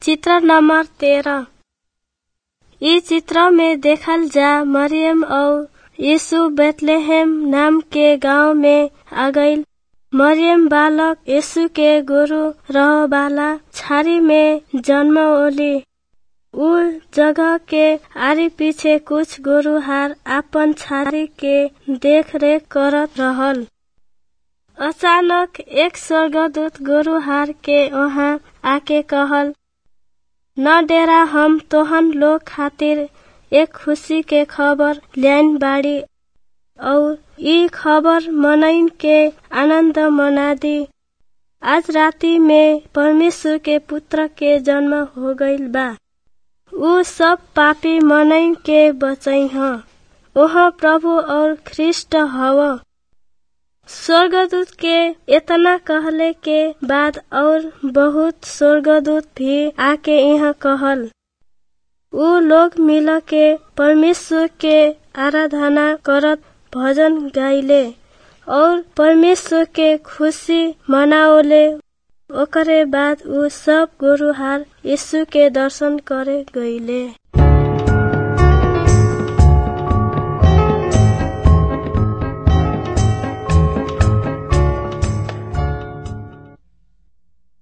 चित्र नंबर तेरह इ चित्र में देखल जा मरियम और यीशु बेतलेहम नाम के गांव में आ गईल मरियम बालक यीशु के गुरु रह वाला छारी में जन्म ओली उ जगह के आरी पीछे कुछ गुरुहार आपन छारी के देख रेख करत रहल अचानक एक स्वर्गदूत गुरुहार के वहां आके कहल न डेरा हम तोहन लोग खातिर एक खुशी के खबर ल्याइन बाड़ी और ई खबर मनइन के आनंद मना दी आज राति में परमेश्वर के पुत्र के जन्म हो गईल बा उ सब पापी मनइन के बचई ह ओह प्रभु और ख्रिस्ट हव स्वर्गदूत के इतना कहले के बाद और बहुत स्वर्गदूत भी आके यहाँ कहल उ लोग मिल के परमेश्वर के आराधना करत भजन गाइले और परमेश्वर के खुशी मनाओले ओकरे बाद उ सब गुरुहार यीशु के दर्शन करे गईले